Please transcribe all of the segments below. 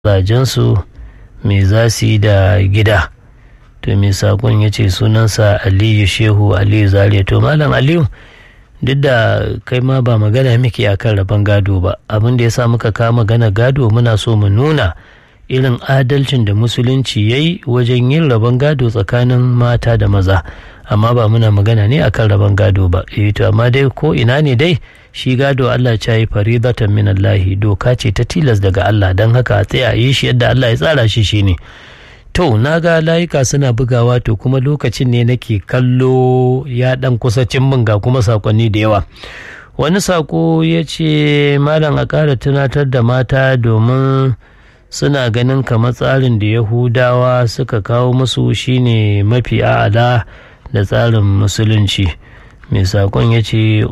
mazajensu me za su yi da gida to mai sakon ya ce sunansa aliyu shehu aliyu zaria to malam aliyu duk da kai ma ba magana muke a kan rabon gado ba abin da ya sa muka kawo magana gado muna so mu nuna irin adalcin da musulunci ya yi wajen yin rabon gado tsakanin mata da maza amma ba muna magana ne akan rabon gado ba eh to amma dai ko ina ne dai shi gado Allah ya yi faridatan min Allah doka ce ta tilas daga Allah don haka a tsaya yi shi yadda Allah ya tsara shi shine to na ga layuka suna bugawa to kuma lokacin ne nake kallo ya dan kusa cin min ga kuma sakonni da yawa wani sako ya ce malam a ƙara tunatar da mata domin suna ganin kamar tsarin da yahudawa suka kawo musu shine mafi a'ala da tsarin musulunci mai sakon ya ce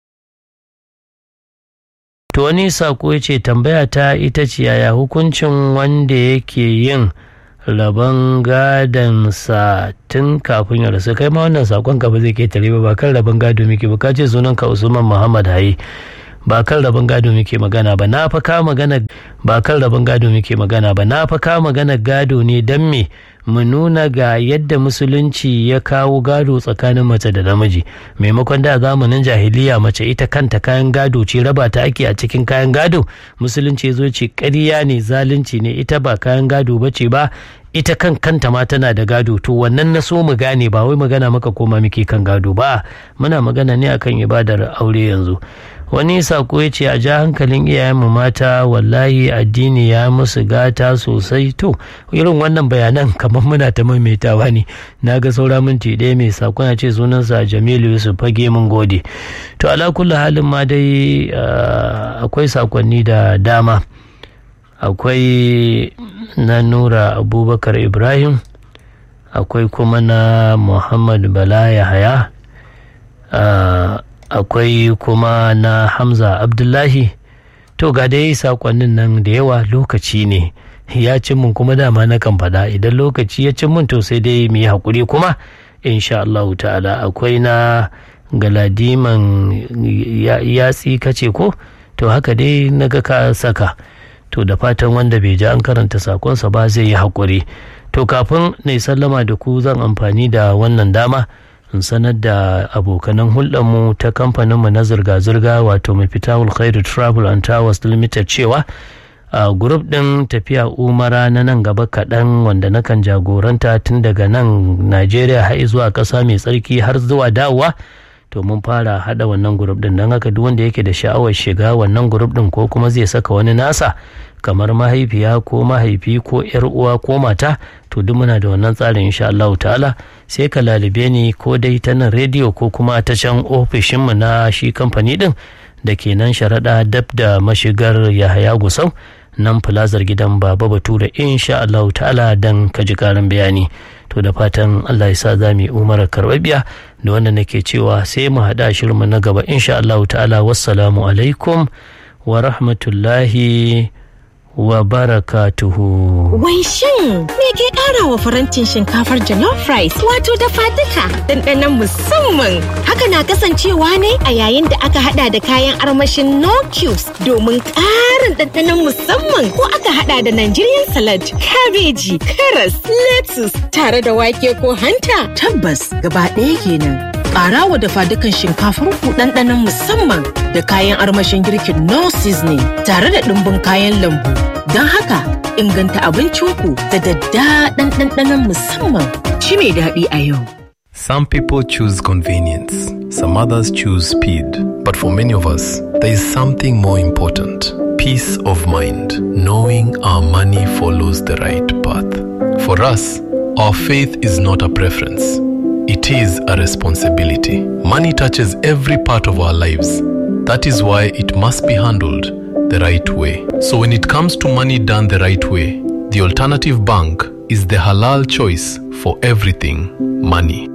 to wani sako ya ce tambaya ta ita ce yaya hukuncin wanda yake yin rabon gadonsa tun kafin ya rasu kai ma wannan sakon ka ba zai ketare ba ba kan rabon gado muke ba ka ce sunan ka usman muhammad haye ba kan rabon gado muke magana ba na fa ka magana ba kan rabon gado muke magana ba na fa ka magana gado ne dan me mu nuna ga yadda musulunci ya kawo gado tsakanin mace da namiji maimakon da zamanin jahiliya mace ita kanta kayan gado ce raba ta ake a cikin kayan gado musulunci zo ce ƙarya ne zalunci ne ita ba kayan gado ba ce ba ita kan kanta ma tana da gado to wannan na so mu gane ba wai magana maka koma muke kan gado ba muna magana ne akan ibadar aure yanzu wani sako ya ce a ja hankalin iyayenmu mata wallahi addini ya musu gata sosai to irin wannan bayanan kamar muna ta maimaitawa ne na ga saura minti ɗaya mai sakon ya ce sunansa jamilu yusuf fage mun gode to ala kulli halin ma dai akwai sakonni da dama akwai na nura abubakar ibrahim akwai kuma na muhammad bala yahaya akwai kuma na hamza abdullahi to ga dai sakonnin nan da yawa lokaci ne ya cin mun kuma dama na kan faɗa idan lokaci ya cin mun to sai dai mu yi haƙuri kuma insha Allah ta'ala akwai na galadiman yatsi kace ko to haka dai na ga ka saka to da fatan wanda bai ji an karanta sakonsa ba zai yi haƙuri to kafin na sallama da ku zan amfani da wannan dama in sanar da abokanan hulɗarmu ta kamfaninmu na zirga-zirga wato mafitawul khairu travel and towers limited cewa a grup ɗin tafiya umara na nan gaba kaɗan wanda nakan jagoranta tun daga nan najeriya har zuwa ƙasa mai tsarki har zuwa dawowa to mun fara hada wannan grup din don haka duk wanda yake da sha'awar shiga wannan grup din ko kuma zai saka wani nasa kamar mahaifiya ko mahaifi ko yar uwa ko mata to duk muna da wannan tsarin insha Allah ta'ala sai ka lalube ni ko dai ta nan rediyo ko kuma ta can ofishin mu na shi kamfani din da ke nan sharaɗa dab da mashigar Yahaya Gusau nan filazar gidan Baba Bature insha Allah ta'ala dan ka ji karin bayani to da fatan Allah ya sa za mu yi umarar karɓaɓɓiya da wanda nake cewa sai mu haɗa shirinmu na gaba insha Allah ta'ala wassalamu alaikum wa rahmatullahi wa barakatuhu. Wai shin me ke ƙara wa farantin shinkafar jollof rice wato dafa duka ɗanɗanon musamman. Haka na kasancewa ne a yayin da aka hada da kayan armashin no cubes domin ƙarin ɗanɗanon musamman ko aka hada da Nigerian salad, kabeji, karas, lettuce tare da wake ko hanta. Tabbas gaba ɗaya kenan. Ƙara wa dafa dukan shinkafar ku ɗanɗanon musamman da kayan armashin girkin no seasoning tare da ɗumbin kayan lambu. Don haka inganta abincinku da daddaɗan ɗanɗanon musamman shi mai daɗi a yau. Some people choose convenience, some others choose speed. But for many of us, there is something more important peace of mind, knowing our money follows the right path. For us, our faith is not a preference, it is a responsibility. Money touches every part of our lives. That is why it must be handled the right way. So, when it comes to money done the right way, the alternative bank is the halal choice for everything money.